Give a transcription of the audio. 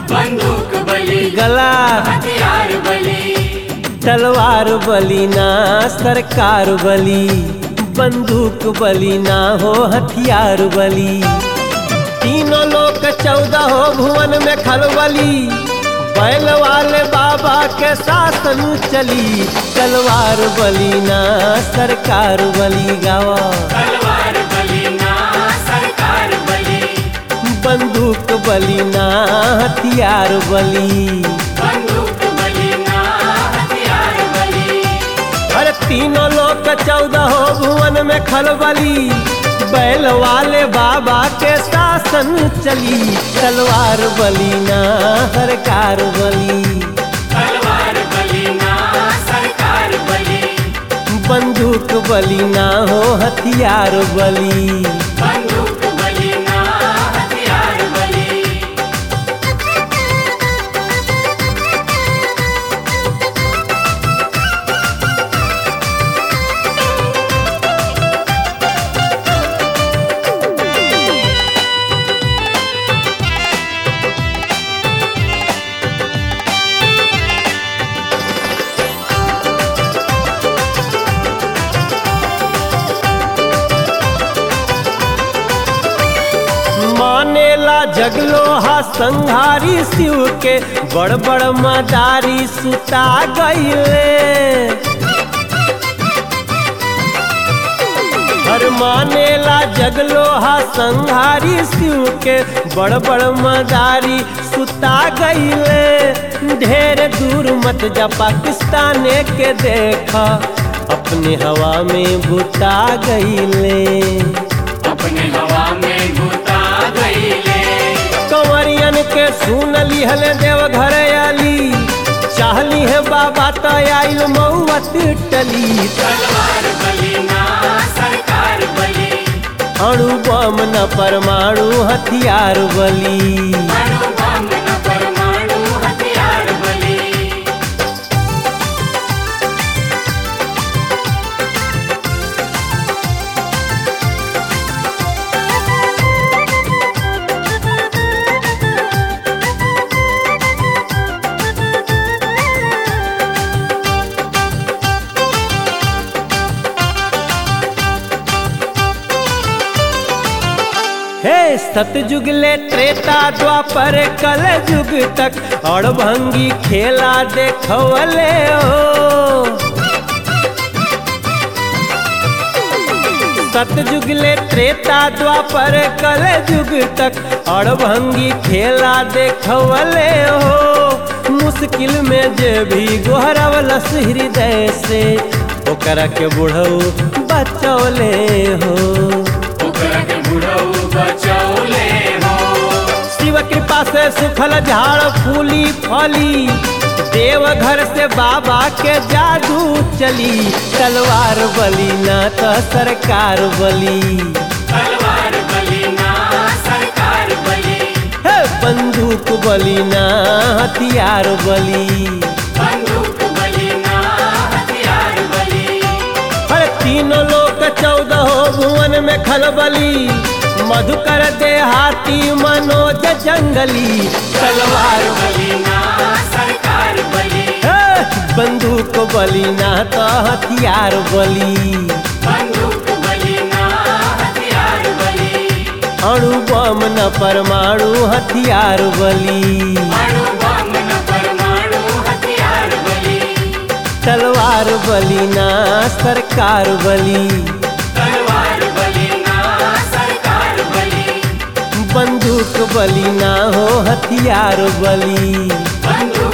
बंदूक बली गला हथियार बली तलवार बली ना सरकार बली बंदूक बली ना हो हथियार बली तीनों लोग चौदह हो भुवन में खलबली बैल वाले बाबा के शासन चली तलवार बली ना सरकार बली गावा तलवार बली ना सरकार बली बंदूक बली ना हथियार बली बंदूक बली ना हथियार बली अरे तीनों लोग चौदह हो भुवन में खलबली बैल वाले बाबा के शासन चली तलवार बली ना सरकार बली तलवार बली ना सरकार बली बंदूक बली ना हो हथियार बली बंदूक बली ना हथियार बली मानेला जगलो हा संहारी शिव के बड़ बड़ मदारी सुता गईले हर मानेला जगलो हा संहारी शिव के बड़ बड़ मदारी सुता गईले ढेर दूर मत जा पाकिस्तान के देखा अपने हवा में बुता गईले अपने हवा में घुता गईले कंवरियन के सुन लिहल देव घर आली चाहली है बाबा तो आइल मऊवत टली तलवार बली ना सरकार बली अणु बम न परमाणु हथियार बली अणु बम न परमाणु हथियार बली हे सतयुग ले त्रेता द्वापर कल युग तक और भंगी खेला देखवले हो सतयुग ले त्रेता द्वापर कल युग तक और भंगी खेला देखवले हो मुश्किल में जे भी गोहरवलस हृदय से ओकरा के बुढ़ऊ बचौले हो ओकरा के बुढ़ऊ बचौले हो शिव कृपा से सुखल झाड़ फूली फली देव घर से बाबा के जादू चली तलवार बली ना तो सरकार बली तलवार बली ना सरकार बली हे बंदूक बली ना हथियार बली बंदूक बली ना हथियार बली हर तीनों लोग चौदह भुवन में खलबली मधुकर देहाती मनोज जंगली तलवार बली ना सरकार बली हे, बंदूक बली ना तो हथियार बली बंदूक बली ना हथियार बली अणु बम न परमाणु हथियार बली अणु बम न परमाणु हथियार बली तलवार बली ना सरकार बली तलवार बली ना सरकार बली बंदूक बली ना हो हथियार बली बंदूक